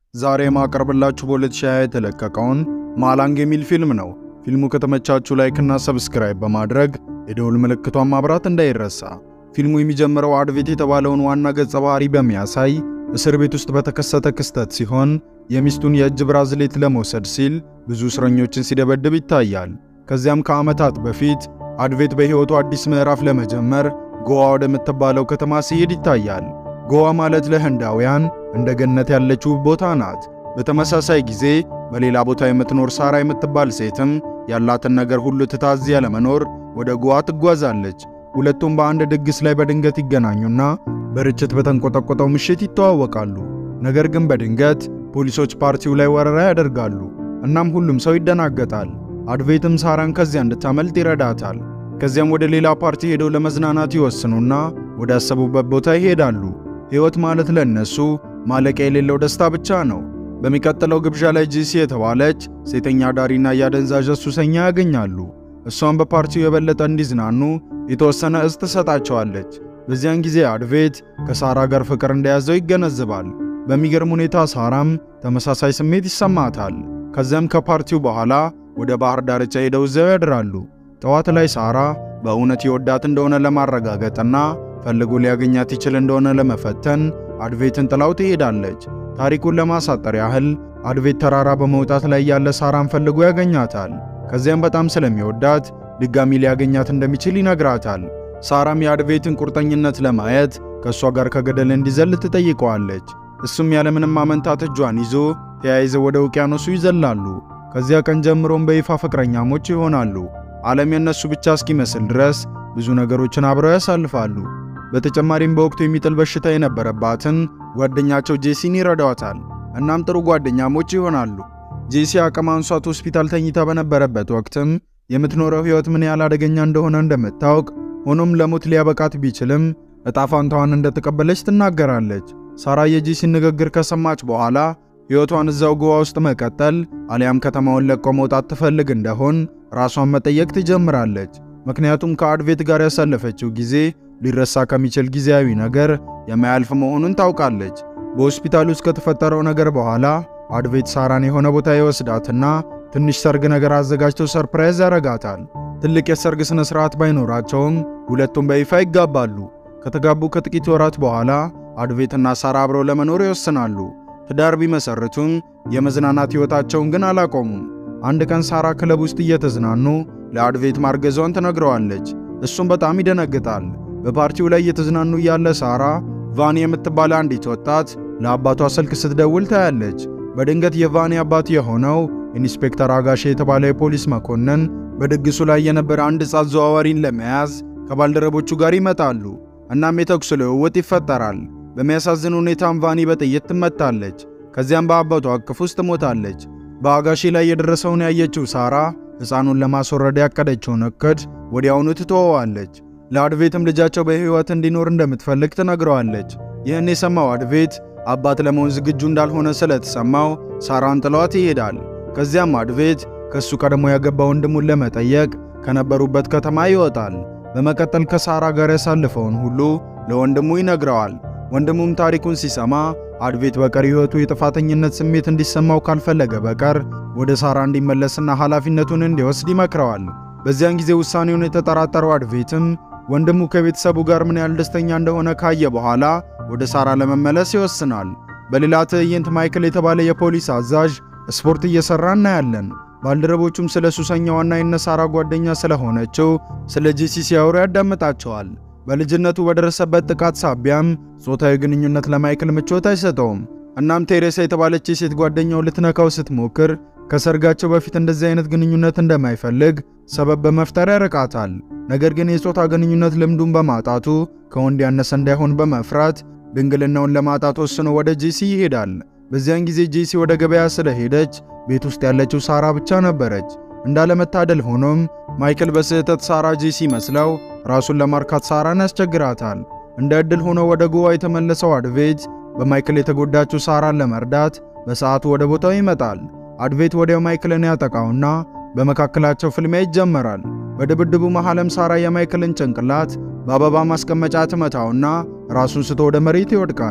ዛሬ ማቀርብላችሁ በ2020 የተለቀቀውን ማላንግ የሚል ፊልም ነው። ፊልሙ ከተመቻችሁ ላይክና ሰብስክራይብ በማድረግ የደውል ምልክቷን ማብራት እንዳይረሳ። ፊልሙ የሚጀምረው አድቬት የተባለውን ዋና ገጸ ባህሪ በሚያሳይ እስር ቤት ውስጥ በተከሰተ ክስተት ሲሆን የሚስቱን የእጅ ብራዝሌት ለመውሰድ ሲል ብዙ እስረኞችን ሲደበድብ ይታያል። ከዚያም ከዓመታት በፊት አድቬት በሕይወቱ አዲስ ምዕራፍ ለመጀመር ጎዋ ወደምትባለው ከተማ ሲሄድ ይታያል። ጎዋ ማለት ለህንዳውያን እንደ ገነት ያለች ውብ ቦታ ናት። በተመሳሳይ ጊዜ በሌላ ቦታ የምትኖር ሳራ የምትባል ሴትም ያላትን ነገር ሁሉ ትታ እዚያ ለመኖር ወደ ጎዋ ትጓዛለች። ሁለቱም በአንድ ድግስ ላይ በድንገት ይገናኙና በርችት በተንቆጠቆጠው ምሽት ይተዋወቃሉ። ነገር ግን በድንገት ፖሊሶች ፓርቲው ላይ ወረራ ያደርጋሉ። እናም ሁሉም ሰው ይደናገጣል። አድቬትም ሳራን ከዚያ እንድታመልጥ ይረዳታል። ከዚያም ወደ ሌላ ፓርቲ ሄደው ለመዝናናት ይወስኑና ወደ ያሰቡበት ቦታ ይሄዳሉ። ሕይወት ማለት ለእነሱ ማለቂያ የሌለው ደስታ ብቻ ነው። በሚቀጥለው ግብዣ ላይ ጂሲ የተባለች ሴተኛ ዳሪና የአደንዛዥ ሱሰኛ ያገኛሉ። እሷም በፓርቲው የበለጠ እንዲዝናኑ የተወሰነ እጽ ትሰጣቸዋለች። በዚያን ጊዜ አድቬት ከሳራ ጋር ፍቅር እንደያዘው ይገነዝባል። በሚገርም ሁኔታ ሳራም ተመሳሳይ ስሜት ይሰማታል። ከዚያም ከፓርቲው በኋላ ወደ ባህር ዳርቻ ሄደው እዚያው ያድራሉ። ጠዋት ላይ ሳራ በእውነት የወዳት እንደሆነ ለማረጋገጥና ፈልጎ ሊያገኛት ይችል እንደሆነ ለመፈተን አድቬትን ጥላው ትሄዳለች። ታሪኩን ለማሳጠር ያህል አድቬት ተራራ በመውጣት ላይ ያለ ሳራን ፈልጎ ያገኛታል። ከዚያም በጣም ስለሚወዳት ድጋሚ ሊያገኛት እንደሚችል ይነግራታል። ሳራም የአድቬትን ቁርጠኝነት ለማየት ከእሷ ጋር ከገደል እንዲዘል ትጠይቀዋለች። እሱም ያለምንም ማመንታት እጇን ይዞ ተያይዘው ወደ ውቅያኖሱ ይዘላሉ። ከዚያ ቀን ጀምሮም በይፋ ፍቅረኛሞች ይሆናሉ። ዓለም የነሱ ብቻ እስኪመስል ድረስ ብዙ ነገሮችን አብረው ያሳልፋሉ። በተጨማሪም በወቅቱ የሚጥል በሽታ የነበረባትን ጓደኛቸው ጄሲን ይረዳዋታል። እናም ጥሩ ጓደኛሞች ይሆናሉ። ጄሲ አቅም አንሷት ሆስፒታል ተኝታ በነበረበት ወቅትም የምትኖረው ሕይወት ምን ያህል አደገኛ እንደሆነ እንደምታውቅ፣ ሆኖም ለሞት ሊያበቃት ቢችልም እጣ ፋንታዋን እንደተቀበለች ትናገራለች። ሳራ የጄሲን ንግግር ከሰማች በኋላ ሕይወቷን እዛው ጎዋ ውስጥ መቀጠል አሊያም ከተማውን ለቆ መውጣት ትፈልግ እንደሆን ራሷን መጠየቅ ትጀምራለች። ምክንያቱም ከአድቬት ጋር ያሳለፈችው ጊዜ ሊረሳ ከሚችል ጊዜያዊ ነገር የማያልፍ መሆኑን ታውቃለች። በሆስፒታል ውስጥ ከተፈጠረው ነገር በኋላ አድቬት ሳራን የሆነ ቦታ ይወስዳትና ትንሽ ሰርግ ነገር አዘጋጅተው ሰርፕራይዝ ያረጋታል። ትልቅ የሰርግ ስነ ስርዓት ባይኖራቸውም ሁለቱም በይፋ ይጋባሉ። ከተጋቡ ከጥቂት ወራት በኋላ አድቬትና ሳራ አብረው ለመኖር ይወስናሉ። ትዳር ቢመሰርቱም የመዝናናት ሕይወታቸውን ግን አላቆሙም። አንድ ቀን ሳራ ክለብ ውስጥ እየተዝናኑ ለአድቬት ማርገዟን ትነግረዋለች። እሱም በጣም ይደነግጣል። በፓርቲው ላይ እየተዝናኑ ያለ ሳራ ቫኒ የምትባል አንዲት ወጣት ለአባቷ ስልክ ስትደውል ታያለች። በድንገት የቫኒ አባት የሆነው ኢንስፔክተር አጋሼ የተባለ የፖሊስ መኮንን በድግሱ ላይ የነበረ አንድ ሕፃን ዘዋዋሪን ለመያዝ ከባልደረቦቹ ጋር ይመጣሉ። እናም የተኩስ ልውውጥ ይፈጠራል። በሚያሳዝን ሁኔታም ቫኒ በጥይት ትመታለች። ከዚያም በአባቷ እቅፍ ውስጥ ትሞታለች። በአጋሼ ላይ የደረሰውን ያየችው ሳራ ሕፃኑን ለማስወረድ ያቀደችውን እቅድ ወዲያውኑ ትተወዋለች። ለአድቬትም ልጃቸው በሕይወት እንዲኖር እንደምትፈልግ ትነግረዋለች። ይህን የሰማው አድቬት አባት ለመሆን ዝግጁ እንዳልሆነ ስለተሰማው ሳራን ጥሏት ይሄዳል። ከዚያም አድቬት ከሱ ቀድሞ ያገባ ወንድሙን ለመጠየቅ ከነበሩበት ከተማ ይወጣል። በመቀጠል ከሳራ ጋር ያሳልፈውን ሁሉ ለወንድሙ ይነግረዋል። ወንድሙም ታሪኩን ሲሰማ አድቬት በቀሪ ሕይወቱ የጥፋተኝነት ስሜት እንዲሰማው ካልፈለገ በቀር ወደ ሳራ እንዲመለስና ኃላፊነቱን እንዲወስድ ይመክረዋል። በዚያን ጊዜ ውሳኔውን የተጠራጠረው አድቬትም ወንድሙ ከቤተሰቡ ጋር ምን ያህል ደስተኛ እንደሆነ ካየ በኋላ ወደ ሳራ ለመመለስ ይወስናል። በሌላ ትዕይንት ማይክል የተባለ የፖሊስ አዛዥ ስፖርት እየሰራ እናያለን። ባልደረቦቹም ስለ ሱሰኛዋና የነሳራ ጓደኛ ስለሆነችው ስለ ጄሲ ሲያወሩ ያዳምጣቸዋል። በልጅነቱ በደረሰበት ጥቃት ሳቢያም ጾታዊ ግንኙነት ለማይክል ምቾት አይሰጠውም። እናም ቴሬሳ የተባለች የሴት ጓደኛው ልትነካው ስትሞክር ከሰርጋቸው በፊት እንደዚህ አይነት ግንኙነት እንደማይፈልግ ሰበብ በመፍጠር ያርቃታል። ነገር ግን የጾታ ግንኙነት ልምዱን በማጣቱ ከወንድ ያነሰ እንዳይሆን በመፍራት ድንግልናውን ለማጣት ወስኖ ወደ ጄሲ ይሄዳል። በዚያን ጊዜ ጄሲ ወደ ገበያ ስለሄደች ቤት ውስጥ ያለችው ሳራ ብቻ ነበረች። እንዳለመታደል ሆኖም ማይክል በስህተት ሳራ ጄሲ መስለው ራሱን ለማርካት ሳራን ያስቸግራታል። እንደ ዕድል ሆኖ ወደ ጎዋ የተመለሰው አድቬት በማይክል የተጎዳችው ሳራን ለመርዳት በሰዓቱ ወደ ቦታው ይመጣል። አድቬት ወዲያው ማይክልን ያጠቃውና በመካከላቸው ፍልሚያ ይጀመራል። በድብድቡ መሃልም ሳራ የማይክልን ጭንቅላት በአበባ ማስቀመጫ ትመታውና ራሱን ስቶ ወደ መሬት ይወድቃል።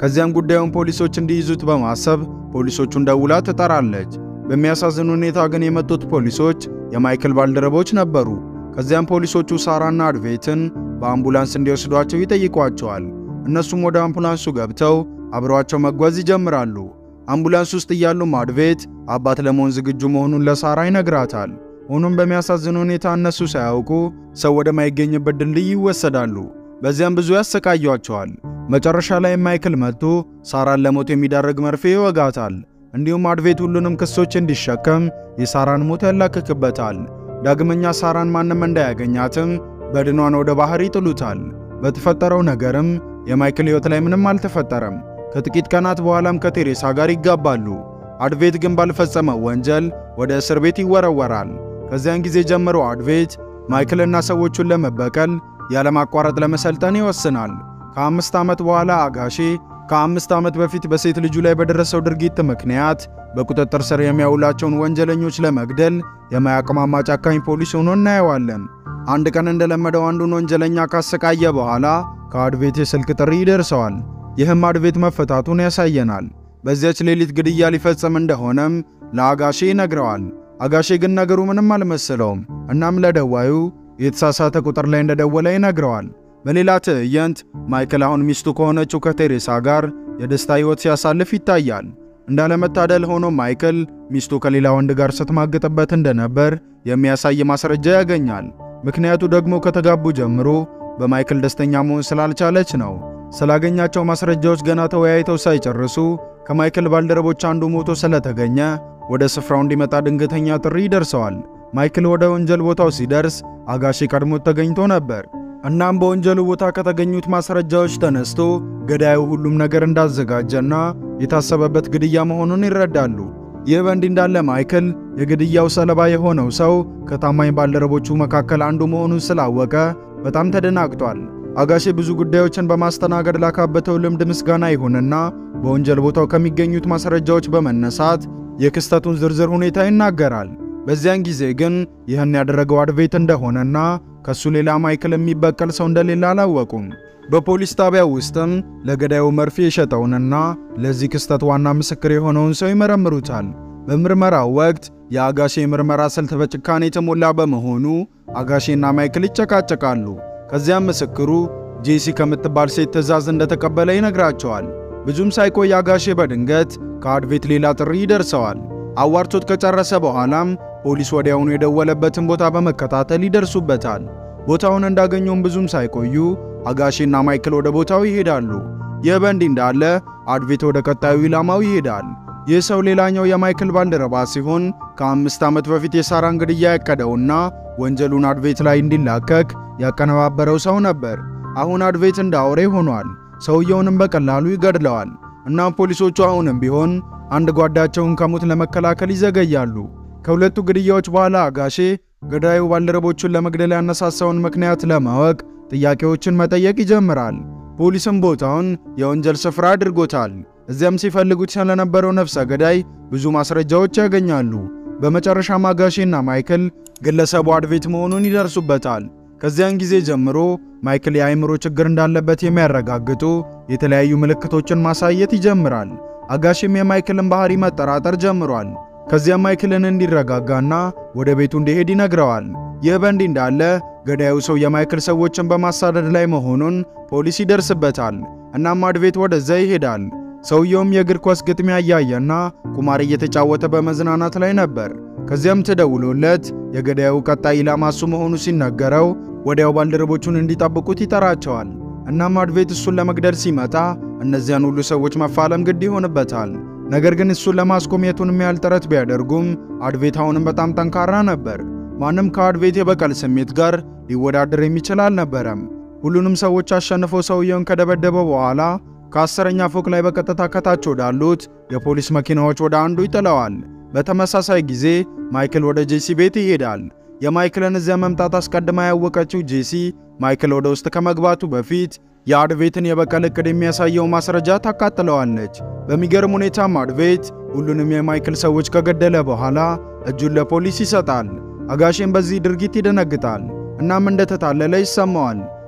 ከዚያም ጉዳዩን ፖሊሶች እንዲይዙት በማሰብ ፖሊሶቹን ደውላ ትጠራለች። በሚያሳዝን ሁኔታ ግን የመጡት ፖሊሶች የማይክል ባልደረቦች ነበሩ። ከዚያም ፖሊሶቹ ሳራና አድቬትን በአምቡላንስ እንዲወስዷቸው ይጠይቋቸዋል። እነሱም ወደ አምቡላንሱ ገብተው አብረዋቸው መጓዝ ይጀምራሉ። አምቡላንስ ውስጥ እያሉም አድቬት አባት ለመሆን ዝግጁ መሆኑን ለሳራ ይነግራታል። ሆኖም በሚያሳዝን ሁኔታ እነሱ ሳያውቁ ሰው ወደማይገኝበት ድልድይ ይወሰዳሉ። በዚያም ብዙ ያሰቃያቸዋል። መጨረሻ ላይ ማይክል መጥቶ ሳራን ለሞት የሚዳርግ መርፌ ይወጋታል። እንዲሁም አድቬት ሁሉንም ክሶች እንዲሸከም የሳራን ሞት ያላክክበታል። ዳግመኛ ሳራን ማንም እንዳያገኛትም በድኗን ወደ ባህር ይጥሉታል። በተፈጠረው ነገርም የማይክል ሕይወት ላይ ምንም አልተፈጠረም። ከጥቂት ቀናት በኋላም ከቴሬሳ ጋር ይጋባሉ። አድቬት ግን ባልፈጸመው ወንጀል ወደ እስር ቤት ይወረወራል። ከዚያን ጊዜ ጀምሮ አድቬት ማይክልና ሰዎቹን ለመበቀል ያለማቋረጥ ለመሰልጠን ይወስናል። ከአምስት ዓመት በኋላ አጋሼ ከአምስት ዓመት በፊት በሴት ልጁ ላይ በደረሰው ድርጊት ምክንያት በቁጥጥር ስር የሚያውላቸውን ወንጀለኞች ለመግደል የማያቅማማ ጨካኝ ፖሊስ ሆኖ እናየዋለን። አንድ ቀን እንደለመደው አንዱን ወንጀለኛ ካሰቃየ በኋላ ከአድቬት የስልክ ጥሪ ይደርሰዋል። ይህም አድቬት መፈታቱን ያሳየናል። በዚያች ሌሊት ግድያ ሊፈጸም እንደሆነም ለአጋሼ ይነግረዋል። አጋሼ ግን ነገሩ ምንም አልመሰለውም። እናም ለደዋዩ የተሳሳተ ቁጥር ላይ እንደደወለ ይነግረዋል። በሌላ ትዕይንት ማይክል አሁን ሚስቱ ከሆነችው ከቴሬሳ ጋር የደስታ ሕይወት ሲያሳልፍ ይታያል። እንዳለመታደል ሆኖ ማይክል ሚስቱ ከሌላ ወንድ ጋር ስትማግጥበት እንደነበር የሚያሳይ ማስረጃ ያገኛል። ምክንያቱ ደግሞ ከተጋቡ ጀምሮ በማይክል ደስተኛ መሆን ስላልቻለች ነው። ስላገኛቸው ማስረጃዎች ገና ተወያይተው ሳይጨርሱ ከማይክል ባልደረቦች አንዱ ሞቶ ስለተገኘ ወደ ስፍራው እንዲመጣ ድንገተኛ ጥሪ ይደርሰዋል። ማይክል ወደ ወንጀል ቦታው ሲደርስ አጋሼ ቀድሞት ተገኝቶ ነበር። እናም በወንጀሉ ቦታ ከተገኙት ማስረጃዎች ተነስቶ ገዳዩ ሁሉም ነገር እንዳዘጋጀና የታሰበበት ግድያ መሆኑን ይረዳሉ። ይህ በእንዲህ እንዳለ ማይክል የግድያው ሰለባ የሆነው ሰው ከታማኝ ባልደረቦቹ መካከል አንዱ መሆኑን ስላወቀ በጣም ተደናግጧል። አጋሼ ብዙ ጉዳዮችን በማስተናገድ ላካበተው ልምድ ምስጋና ይሁንና በወንጀል ቦታው ከሚገኙት ማስረጃዎች በመነሳት የክስተቱን ዝርዝር ሁኔታ ይናገራል። በዚያን ጊዜ ግን ይህን ያደረገው አድቬት እንደሆነና ከሱ ሌላ ማይክል የሚበቀል ሰው እንደሌለ አላወቁም። በፖሊስ ጣቢያ ውስጥም ለገዳዩ መርፌ የሸጠውንና ለዚህ ክስተት ዋና ምስክር የሆነውን ሰው ይመረምሩታል። በምርመራው ወቅት የአጋሼ የምርመራ ስልት በጭካኔ የተሞላ በመሆኑ አጋሼና ማይክል ይጨቃጨቃሉ። ከዚያም ምስክሩ ጄሲ ከምትባል ሴት ትዕዛዝ እንደተቀበለ ይነግራቸዋል። ብዙም ሳይቆይ አጋሼ በድንገት ከአድቬት ሌላ ጥሪ ይደርሰዋል። አዋርቶት ከጨረሰ በኋላም ፖሊስ ወዲያውኑ የደወለበትን ቦታ በመከታተል ይደርሱበታል። ቦታውን እንዳገኘውም ብዙም ሳይቆዩ አጋሼና ማይክል ወደ ቦታው ይሄዳሉ። ይህ በእንዲህ እንዳለ አድቬት ወደ ቀጣዩ ኢላማው ይሄዳል። ይህ ሰው ሌላኛው የማይክል ባልደረባ ሲሆን ከአምስት ዓመት በፊት የሳራን ግድያ ያቀደውና ወንጀሉን አድቬት ላይ እንዲላከክ ያቀነባበረው ሰው ነበር። አሁን አድቬት እንደ አውሬ ሆኗል። ሰውየውንም በቀላሉ ይገድለዋል። እናም ፖሊሶቹ አሁንም ቢሆን አንድ ጓዳቸውን ከሞት ለመከላከል ይዘገያሉ። ከሁለቱ ግድያዎች በኋላ አጋሼ ገዳዩ ባልደረቦቹን ለመግደል ያነሳሳውን ምክንያት ለማወቅ ጥያቄዎችን መጠየቅ ይጀምራል። ፖሊስም ቦታውን የወንጀል ስፍራ አድርጎታል። እዚያም ሲፈልጉት ስለነበረው ነፍሰ ገዳይ ብዙ ማስረጃዎች ያገኛሉ። በመጨረሻም አጋሼና ማይክል ግለሰቡ አድቬት መሆኑን ይደርሱበታል። ከዚያን ጊዜ ጀምሮ ማይክል የአእምሮ ችግር እንዳለበት የሚያረጋግጡ የተለያዩ ምልክቶችን ማሳየት ይጀምራል። አጋሼም የማይክልን ባህሪ መጠራጠር ጀምሯል። ከዚያም ማይክልን እንዲረጋጋና ወደ ቤቱ እንዲሄድ ይነግረዋል። ይህ በእንዲህ እንዳለ ገዳዩ ሰው የማይክል ሰዎችን በማሳደድ ላይ መሆኑን ፖሊስ ይደርስበታል። እናም አድቬት ወደዛ ይሄዳል። ሰውየውም የእግር ኳስ ግጥሚያ እያየና ቁማር እየተጫወተ በመዝናናት ላይ ነበር። ከዚያም ተደውሎለት የገዳዩ ቀጣይ ኢላማ እሱ መሆኑ ሲነገረው ወዲያው ባልደረቦቹን እንዲጠብቁት ይጠራቸዋል። እናም አድቬት እሱን ለመግደል ሲመጣ እነዚያን ሁሉ ሰዎች መፋለም ግድ ይሆንበታል። ነገር ግን እሱን ለማስቆም የቱንም ያህል ጥረት ቢያደርጉም አድቬት አሁንም በጣም ጠንካራ ነበር። ማንም ከአድቬት የበቀል ስሜት ጋር ሊወዳደር የሚችል አልነበረም። ሁሉንም ሰዎች አሸንፎ ሰውየውን ከደበደበ በኋላ ከአስረኛ ፎቅ ላይ በቀጥታ ከታች ወዳሉት የፖሊስ መኪናዎች ወደ አንዱ ይጥለዋል። በተመሳሳይ ጊዜ ማይክል ወደ ጄሲ ቤት ይሄዳል። የማይክልን እዚያ መምጣት አስቀድማ ያወቀችው ጄሲ ማይክል ወደ ውስጥ ከመግባቱ በፊት የአድቬትን የበቀል እቅድ የሚያሳየው ማስረጃ ታቃጥለዋለች። በሚገርም ሁኔታም አድቬት ሁሉንም የማይክል ሰዎች ከገደለ በኋላ እጁን ለፖሊስ ይሰጣል። አጋሼም በዚህ ድርጊት ይደነግጣል። እናም እንደተታለለ ይሰማዋል።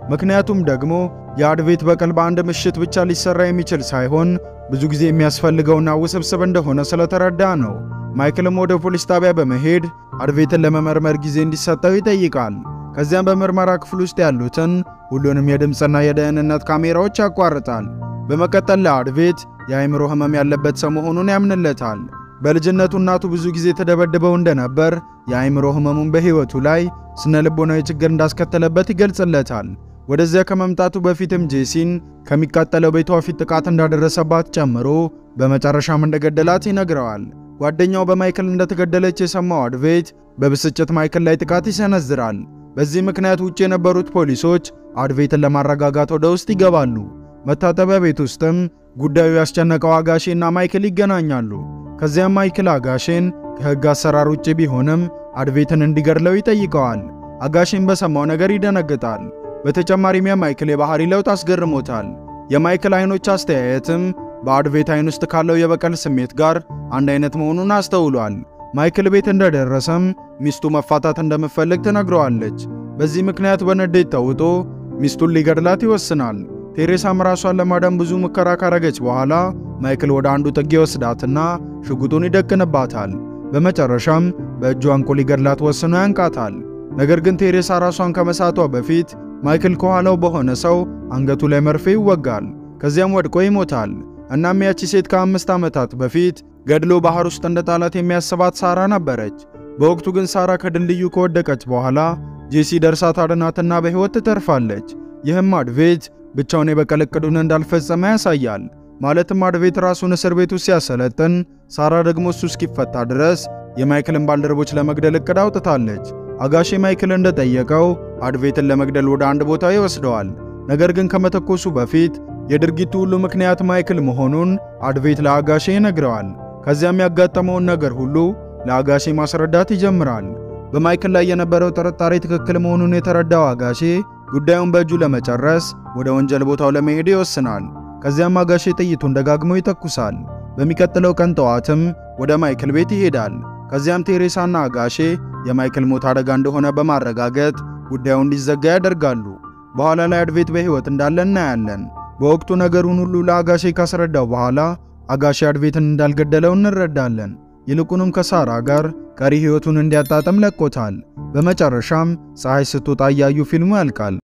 ምክንያቱም ደግሞ የአድቬት በቀል በአንድ ምሽት ብቻ ሊሰራ የሚችል ሳይሆን ብዙ ጊዜ የሚያስፈልገውና ውስብስብ እንደሆነ ስለተረዳ ነው። ማይክልም ወደ ፖሊስ ጣቢያ በመሄድ አድቬትን ለመመርመር ጊዜ እንዲሰጠው ይጠይቃል። ከዚያም በምርመራ ክፍል ውስጥ ያሉትን ሁሉንም የድምፅና የደህንነት ካሜራዎች ያቋርጣል። በመቀጠል ለአድቬት የአእምሮ ህመም ያለበት ሰው መሆኑን ያምንለታል። በልጅነቱ እናቱ ብዙ ጊዜ ተደበድበው እንደነበር፣ የአእምሮ ህመሙን በሕይወቱ ላይ ስነ ልቦናዊ ችግር እንዳስከተለበት ይገልጽለታል። ወደዚያ ከመምጣቱ በፊትም ጄሲን ከሚቃጠለው ቤቷ ፊት ጥቃት እንዳደረሰባት ጨምሮ በመጨረሻም እንደገደላት ይነግረዋል። ጓደኛው በማይክል እንደተገደለች የሰማው አድቬት በብስጭት ማይክል ላይ ጥቃት ይሰነዝራል። በዚህ ምክንያት ውጭ የነበሩት ፖሊሶች አድቬትን ለማረጋጋት ወደ ውስጥ ይገባሉ። መታጠቢያ ቤት ውስጥም ጉዳዩ ያስጨነቀው አጋሼና ማይክል ይገናኛሉ። ከዚያም ማይክል አጋሼን ከሕግ አሰራር ውጭ ቢሆንም አድቬትን እንዲገድለው ይጠይቀዋል። አጋሼን በሰማው ነገር ይደነግጣል። በተጨማሪም የማይክል የባህሪ ለውጥ አስገርሞታል። የማይክል አይኖች አስተያየትም በአድቬት አይን ውስጥ ካለው የበቀል ስሜት ጋር አንድ አይነት መሆኑን አስተውሏል። ማይክል ቤት እንደደረሰም ሚስቱ መፋታት እንደምትፈልግ ትነግረዋለች። በዚህ ምክንያት በንዴት ተውጦ ሚስቱን ሊገድላት ይወስናል። ቴሬሳም ራሷን ለማዳን ብዙ ሙከራ ካረገች በኋላ ማይክል ወደ አንዱ ጥግ ይወስዳትና ሽጉጡን ይደቅንባታል። በመጨረሻም በእጁ አንቆ ሊገድላት ወስኖ ያንቃታል። ነገር ግን ቴሬሳ ራሷን ከመሳቷ በፊት ማይክል ከኋላው በሆነ ሰው አንገቱ ላይ መርፌ ይወጋል። ከዚያም ወድቆ ይሞታል። እናም ያቺ ሴት ከአምስት ዓመታት በፊት ገድሎ ባህር ውስጥ እንደ ጣላት የሚያስባት ሳራ ነበረች። በወቅቱ ግን ሳራ ከድልድዩ ከወደቀች በኋላ ጄሲ ደርሳ ታድናትና በሕይወት ትተርፋለች። ይህም አድቬት ብቻውን የበቀል ዕቅዱን እንዳልፈጸመ ያሳያል። ማለትም አድቬት ራሱን እስር ቤት ውስጥ ሲያሰለጥን፣ ሳራ ደግሞ እሱ እስኪፈታ ድረስ የማይክልን ባልደረቦች ለመግደል ዕቅድ አውጥታለች። አጋሼ ማይክል እንደጠየቀው አድቬትን ለመግደል ወደ አንድ ቦታ ይወስደዋል። ነገር ግን ከመተኮሱ በፊት የድርጊቱ ሁሉ ምክንያት ማይክል መሆኑን አድቬት ለአጋሼ ይነግረዋል። ከዚያም ያጋጠመውን ነገር ሁሉ ለአጋሼ ማስረዳት ይጀምራል። በማይክል ላይ የነበረው ጥርጣሬ ትክክል መሆኑን የተረዳው አጋሼ ጉዳዩን በእጁ ለመጨረስ ወደ ወንጀል ቦታው ለመሄድ ይወስናል። ከዚያም አጋሼ ጥይቱን ደጋግሞ ይተኩሳል። በሚቀጥለው ቀን ጠዋትም ወደ ማይክል ቤት ይሄዳል። ከዚያም ቴሬሳና አጋሼ የማይክል ሞት አደጋ እንደሆነ በማረጋገጥ ጉዳዩ እንዲዘጋ ያደርጋሉ። በኋላ ላይ አድቬት በሕይወት እንዳለ እናያለን። በወቅቱ ነገሩን ሁሉ ለአጋሼ ካስረዳው በኋላ አጋሼ አድቬትን እንዳልገደለው እንረዳለን። ይልቁንም ከሳራ ጋር ቀሪ ሕይወቱን እንዲያጣጥም ለቆታል። በመጨረሻም ፀሐይ ስትወጣ እያዩ ፊልሙ ያልቃል።